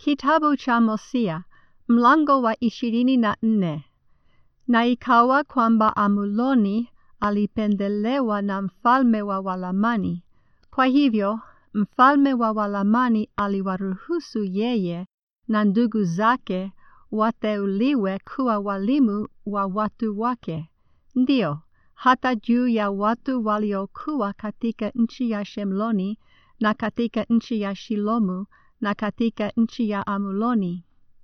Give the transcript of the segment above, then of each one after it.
Kitabu cha Hosea mlango wa ishirini na nne. Na ikawa kwamba Amuloni alipendelewa na mfalme wa Walamani. Kwa hivyo mfalme wa Walamani aliwaruhusu yeye na ndugu zake wateuliwe kuwa walimu wa watu wake, ndio hata juu ya watu waliokuwa katika nchi ya Shemloni na katika nchi ya Shilomu na katika nchi ya Amuloni.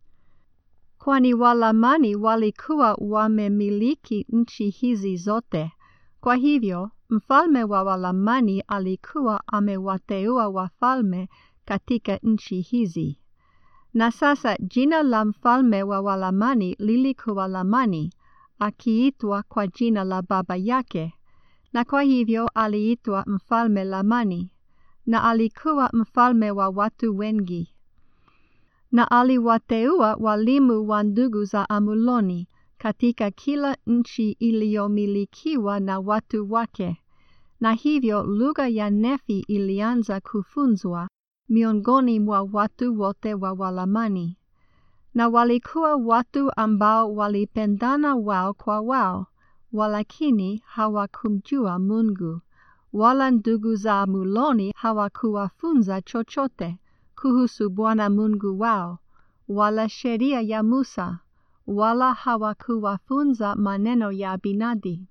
Kwani Walamani walikuwa wamemiliki nchi hizi zote. Kwa hivyo mfalme wa Walamani alikuwa amewateua wafalme katika nchi hizi. Na sasa jina la mfalme wa Walamani lilikuwa Lamani, akiitwa kwa jina la baba yake, na kwa hivyo aliitwa mfalme Lamani, na alikuwa mfalme wa watu wengi. Na aliwateua walimu wa ndugu za Amuloni katika kila nchi iliyomilikiwa na watu wake, na hivyo lugha ya Nefi ilianza kufunzwa miongoni mwa watu wote wa Walamani. Na walikuwa watu ambao walipendana wao kwa wao, walakini hawakumjua Mungu, wala ndugu za Amuloni hawakuwafunza chochote kuhusu Bwana Mungu wao, wala sheria ya Musa, wala hawakuwafunza maneno ya Abinadi.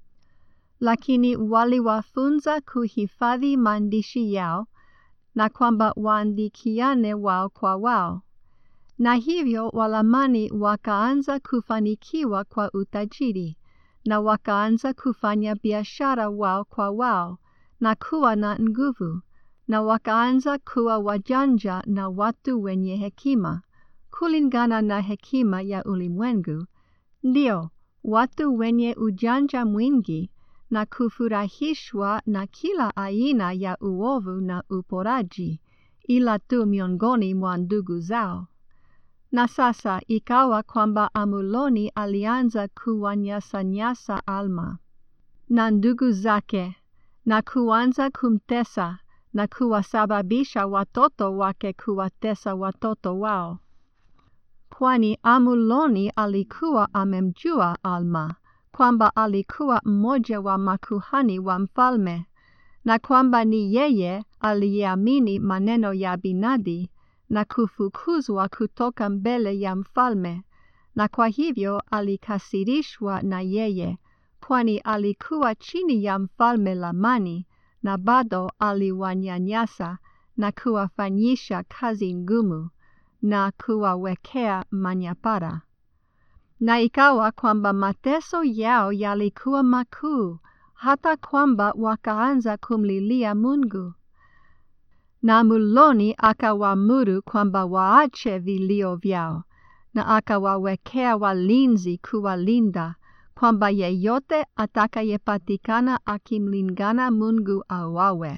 Lakini waliwafunza kuhifadhi maandishi yao na kwamba waandikiane wao kwa wao. Na hivyo Walamani wakaanza kufanikiwa kwa utajiri, na wakaanza kufanya biashara wao kwa wao, na kuwa na nguvu, na wakaanza kuwa wajanja na watu wenye hekima, kulingana na hekima ya ulimwengu, ndio watu wenye ujanja mwingi, na kufurahishwa na kila aina ya uovu na uporaji, ila tu miongoni mwa ndugu zao. Na sasa ikawa kwamba Amuloni alianza kuwanyasanyasa Alma na ndugu zake, na kuanza kumtesa na kuwasababisha watoto wake kuwatesa watoto wao. Kwani Amuloni alikuwa amemjua Alma, kwamba alikuwa mmoja wa makuhani wa mfalme, na kwamba ni yeye aliyeamini maneno ya Abinadi na kufukuzwa kutoka mbele ya mfalme, na kwa hivyo alikasirishwa na yeye, kwani alikuwa chini ya mfalme Lamani, na bado aliwanyanyasa na kuwafanyisha kazi ngumu na kuwawekea manyapara. Na ikawa kwamba mateso yao yalikuwa makuu, hata kwamba wakaanza kumlilia Mungu. Na Amuloni akawaamuru kwamba waache vilio vyao, na akawawekea walinzi kuwalinda, kwamba yeyote atakayepatikana akimlingana Mungu auawe.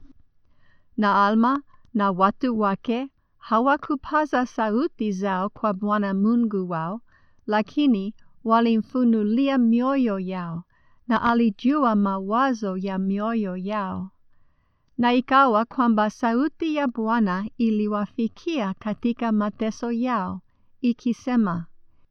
Na Alma na watu wake hawakupaza sauti zao kwa Bwana Mungu wao, lakini walimfunulia mioyo yao, na alijua mawazo ya mioyo yao. Na ikawa kwamba sauti ya Bwana iliwafikia katika mateso yao, ikisema,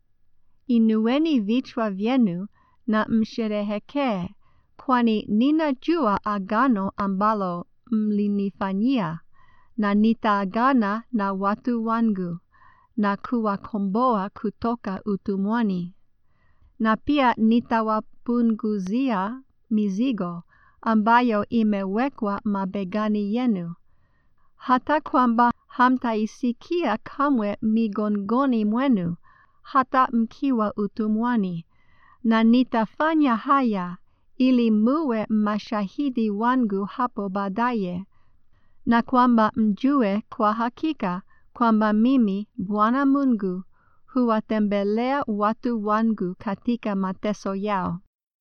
Inueni vichwa vyenu na msherehekee, kwani ninajua agano ambalo mlinifanyia, na nitaagana na watu wangu, na kuwakomboa kutoka utumwani. Na pia nitawapunguzia mizigo ambayo imewekwa mabegani yenu, hata kwamba hamtaisikia kamwe migongoni mwenu, hata mkiwa utumwani. Na nitafanya haya ili muwe mashahidi wangu hapo baadaye, na kwamba mjue kwa hakika kwamba mimi Bwana Mungu huwatembelea watu wangu katika mateso yao.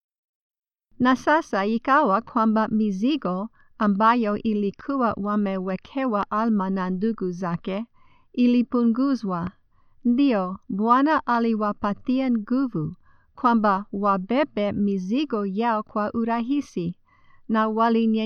Na sasa ikawa kwamba mizigo ambayo ilikuwa wamewekewa Alma na ndugu zake ilipunguzwa. Ndio Bwana aliwapatia nguvu kwamba wabebe mizigo yao kwa urahisi, na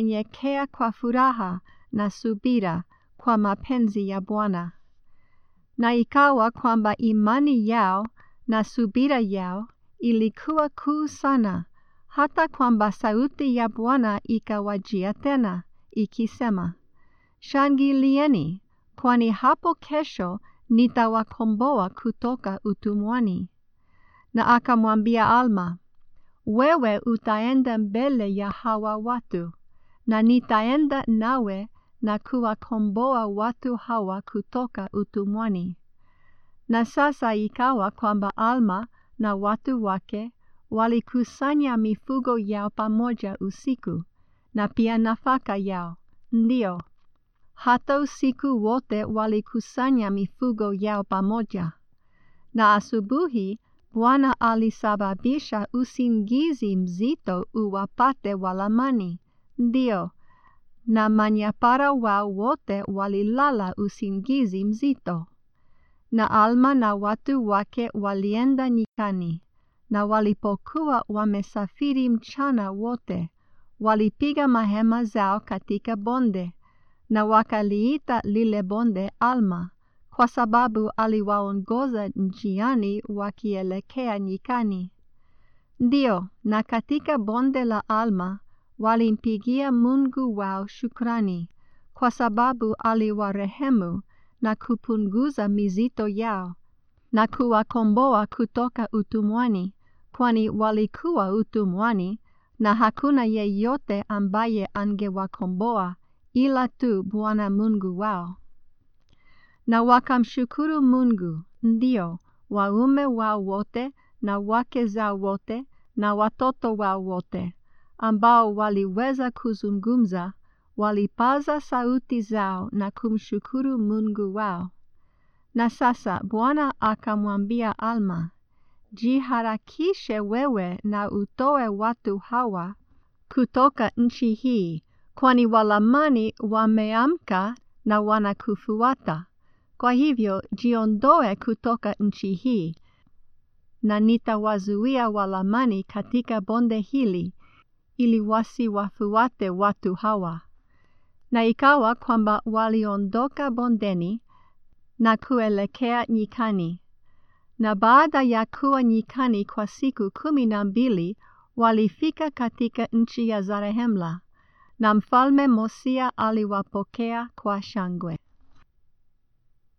walinyenyekea kwa furaha na subira kwa mapenzi ya Bwana. Na ikawa kwamba imani yao na subira yao ilikuwa kuu sana, hata kwamba sauti ya Bwana ikawajia tena, ikisema, Shangilieni, kwani hapo kesho nitawakomboa kutoka utumwani. Na akamwambia Alma, wewe utaenda mbele ya hawa watu, na nitaenda nawe na kuwakomboa watu hawa kutoka utumwani. Na sasa ikawa kwamba Alma na watu wake walikusanya mifugo yao pamoja usiku, na pia nafaka yao, ndio hata usiku wote walikusanya mifugo yao pamoja. Na asubuhi Bwana alisababisha usingizi mzito uwapate Walamani, ndio, na manyapara wao wote walilala usingizi mzito. Na Alma na watu wake walienda nyikani, na walipokuwa wamesafiri mchana wote, walipiga mahema zao katika bonde, na wakaliita lile bonde Alma, kwa sababu aliwaongoza njiani wakielekea nyikani. Ndio, na katika bonde la Alma walimpigia Mungu wao shukrani, kwa sababu aliwarehemu na kupunguza mizito yao, na kuwakomboa kutoka utumwani, kwani walikuwa utumwani, na hakuna yeyote ambaye angewakomboa ila tu Bwana Mungu wao. Na wakamshukuru Mungu, ndio, waume wao wote na wake zao wote na watoto wao wote, ambao waliweza kuzungumza, walipaza sauti zao na kumshukuru Mungu wao. Na sasa Bwana akamwambia Alma, jiharakishe wewe na utoe watu hawa kutoka nchi hii, kwani Walamani wameamka na wanakufuata. Kwa hivyo jiondoe kutoka nchi hii, na nitawazuia Walamani katika bonde hili, ili wasiwafuate watu hawa. Na ikawa kwamba waliondoka bondeni na kuelekea nyikani. Na baada ya kuwa nyikani kwa siku kumi na mbili, walifika katika nchi ya Zarehemla, na mfalme Mosia aliwapokea kwa shangwe.